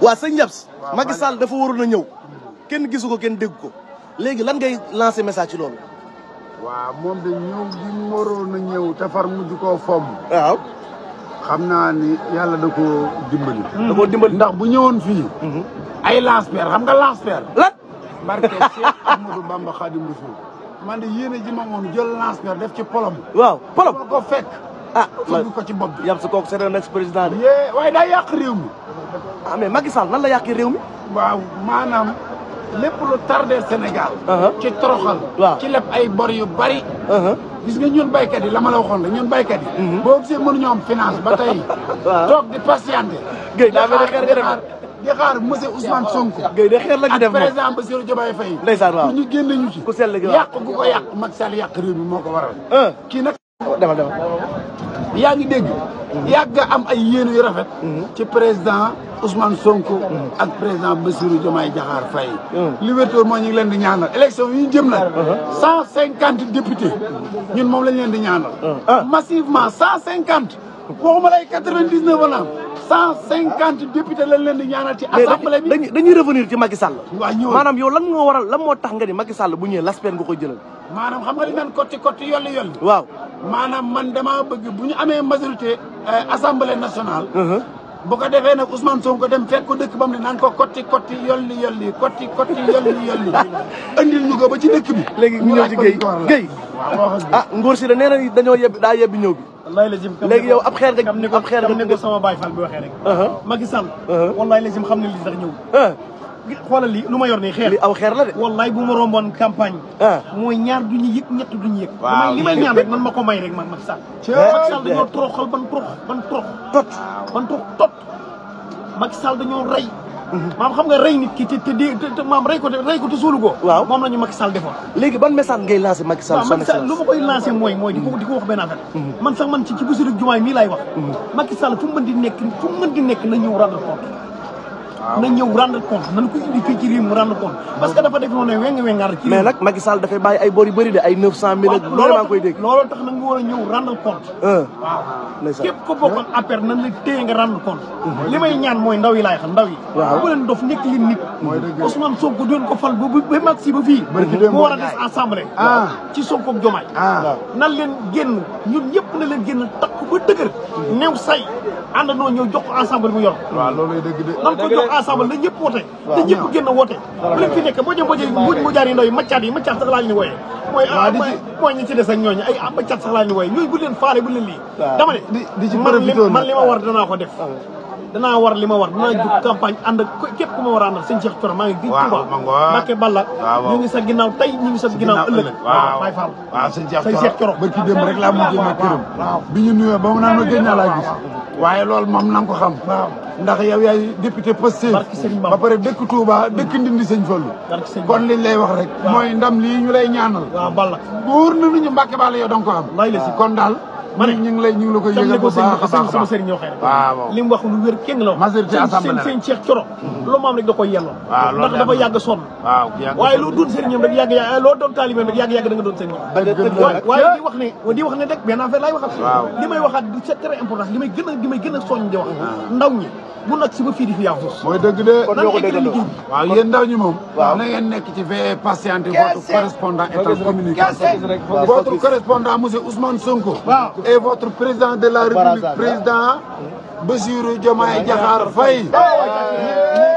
waa sëñ Ndiabs Macky Sall dafa waroon a ñëw kenn gisu ko kenn dégg ko léegi lan ngay lancé message ci loolu. waaw moom de ñëw gi mu waroon a ñëw te far mujj koo fomm. waaw. xam naa ni yàlla da koo dimbali. da koo dimbali ndax bu ñëwoon fii. ay lance-pierre xam nga lance-pierre. lan. barke Cheikh Ahmadou Bamba Khadim Rasoul man de yéene ji ma woon jël lance-pierre def ci polom. waaw polom ko fekk. ah fëgg ko ci bopp bi. yam si kooku c'est un ex-président de. yee waaye daa yàq réew mi. ah mais Macky Sall nan la yàqee réew mi. waaw maanaam lépp lu tardé Sénégal. ci toroxal. waaw ci lépp ay bor yu bari. gis nga ñun baykat yi la ma la waxoon la ñun baykat yi. boo gisee mënuñoo am finance ba tey. toog di patienté. Guèye daa mel ne xeer nga def di xaar monsieur Ousmane Sonko. Guèye de xeer la ci def moom ak président Bassirou Diomaye Faye. ndeysaan waaw pour ñu génne ñu ci. ku sell gi waaw yàq gu ko yàq Macky Sall yàq réew mi moo ko waral. kii nag. demal demal. yaa ngi dégg. yàgg am ay yéene yu rafet. ci président Ousmane Sonko. ak président Bassirou Diomaye Diakhar Faye. li wér moo ñu ngi leen di ñaanal élection yi ñu jëm nag. cent cinquante députés ñun moom lañ leen di ñaanal. massivement cent cinquante. waxuma lay quatre vingt dix neuf wala cent cinquante députés lañ leen di ñaanal ci assemblée bi. dañuy dañuy revenir ci Macky Sall. waaw ñëw maanaam yow lan moo waral lan moo tax nga ni Macky Sall bu ñëwee l'aspect nga koy jëlal. maanaam xam nga li naan kotti kotti yolli yolli. waaw. maanaam man damaa bëgg bu ñu amee majorité assemblée nationale. bu ko defee nag Ousmane Sonko dem fekk ko dëkk ba mu ne naan ko kotti kotti yolli yolli kotti kotti yolli yolli. andil ñu ko ba ci dëkk bi. léegi ñu ñëw ci Guèye Guèye. ah Ngor si la nee na dañoo yebbi daa yebbi ñëw bi. wallaay la jëm léegi yow ab xeer nga kam ni ko ab xeer kam ni nga ko sama baay Fall bi waxee rek Macky Sall wallaay la jëm xam ne lii sax ñëw xoolal lii lu ma yor nii xeer li aw xeer la de. wallaay bu ma romboon campagne mooy ñaar du ñu yëg ñett du ñu yëg damay li may ñaan rek man ma ko may rek man Macky Sall Macky Sall dañoo toroxal ban torox ban torox tot ban torox tot Macky Sall dañoo rey maam xam nga rey nit ki te te di te maam rey ko te rey ko te suulu ko waaw moom la ñu Macky Sall defoon léegi ban message ngay lancé Macky Sall waaw son Macky Sall lu excellence. ma koy lancé mooy mooy di ko di ko wax benn affaire man sax man ci ci Bassirou Diomaye mii laay wax Macky Sall fu mu mën di nekk fu mu mën di nekk na ñëw rendre compte na ñëw rendre compte nañ ko indi fii ci réew mu rendre compte parce que dafa def noonu ne weng wengaar ci mais nag Macky Sall dafay bàyyi ay bor yu bëri de ay 900000 ak lu ne maa ngi koy dégg. looloo tax nag nga war a ñëw rendre compte ah waaw ndeysaan. képp ko bokkoon affaire nan la téye nga rendre compte li may ñaan mooy ndaw yi laay xam ndaw yi Waaw. bu leen dof nekk leen nit Mooy dëgg. Ousmane Sonko doon ko fal ba ba mag si ba fii Barki démb mu war a Ndiaye. des assemblée Ah. ci Sonko ak Diomaye ah nan leen génn ñun ñëpp na leen génn takk ba dëgër new say àndandoo ñëw jox ko ensemble mu yor waaw looluy dëgg de. nan ko jox ensemble la ñëpp woote te ñëpp génn woote bu leen fi nekk mboje mboje mbuj mu jaar yi ndaw yi maccaat yi maccaat sax laa ñu wooyee mooy Waaw, di ci- mooy mooy ñi ci des ak ñooñu ay ah maccaat sax laa ñu wooyee ñooñu bu leen faale bu leen lii Waaw. dama ne di- di ci man li profité man nag. li ma war danaa ko def danaa war li ma war danaa jug campagne ànd ak ko- képp ku ma war a àndal sëñ Cheikh Thioro maa ngi gi Waaw, Touba ma ngoog. Mbacke Balla Waaw, waaw. ñu ngi sa ginnaaw tey ñu ngi sa ginnaaw ëllëg waaw Baye Fall waaw sëñ Cheikh sëñ Cheikh Thioro barki démb rek laa mujjee ma këram bi ñu nuyoo ba mu naan ma gëj naa laa gis waaye loolu moom na nga ko xam ndax yow yaay député Pastef Barki Serigne ba Bamba. pare dëkk Touba dëkk Ndindi sëñ Fallu Barki Serigne kon liñ lay wax rek mooy ndam lii ñu lay ñaanal waaw Balla wóor na ñu Mbàkke Balla yow da nga ko am Lay la si. kon daal Ma ne. ñu ngi lay ñu ngi la koy tam ne yëgal ko bu sëñ baax a sëñ baax sama sëriñ ñoo xëy rek waaw li mu wax lu wér kéng la wax Majorité sëñ assemblée sëñ sëñ Cheikh Thioro lu maam rek da koy yelloo waaw loolu ndax dafa yàgg sonn waaw yàgg waaye loo doon sëriñam rek yàgg yàgg loo doon taalibeem rek yàgg yàgg da nga doon sëriñam waaye waaye di wax ne di wax ne rek benn affaire laay waxat Waaw. li may waxaat di c'est très important li may gën a li may gën a soññ di wax ndaw ñi bu nag si ba fii di fi yaafus mooy dëgg de kon ñoo ko déggandoo. waaw yéen ndaw ñi moom. Waaw. na ngeen nekk ci veille patiente votre correspondant est en communication. votre correspondant monsieur Ousmane Sonko. Waaw. et votre président de la République Barazza. président Bassirou Diomaye Diakhar Faye. ñu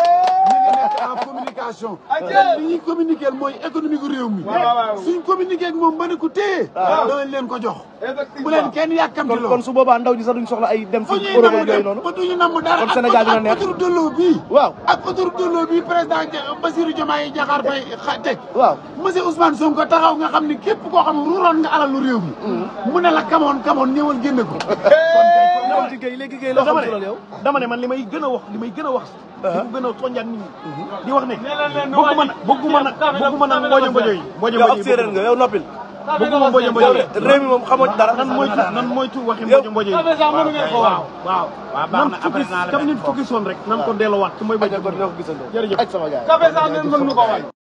ngi nekk en communication. li ñuy communiquer mooy économie gu réew mi. suñ communiquer ak moom ba ne ko téye. danañ leen ko jox. bu leen kenn yàkkamti kon loo. kon su boobaa ndaw ñi sax duñ soxla ay dem fu fi ñuy Europe namm ak yooyu dem noonu. ba duñu namm dara kon Sénégal dina ak neex. autoroute de l'eau bii waaw ak autoroute de l'eau bii président Ja- Bassirou Diomaye Diakhar Faye xa- teg waaw. monsieur Ousmane Sonko taxaw nga xam ni képp koo xam ruuroon nga alalu réew mi mu ne la kamoon kamoon ñëwal génne ko kon kay kon ñëwal ci Guèye léegi Guèye loo xam dama ci loolu yow. ne dama ne man li may gën a wax li may gën a wax di ko gën a soññaat nit ñi di wax ne bëgguma nag bëgguma nag bëgguma nag mboojo mboojo yi mboojo yow ab mboojo yi séeréer nga yow noppil. bëgguma mboojo mboojo yow yi de réew mi moom xamoo ci dara. nan moytu nan moytu waxi Yow- mboojo mboojo yi waaw waaw nan fukki kam nit fukki soon rek nan ko delloowaat ci mooy mboojo kon ñoo ko gisandoo. jërëjëf ak sama gars yi.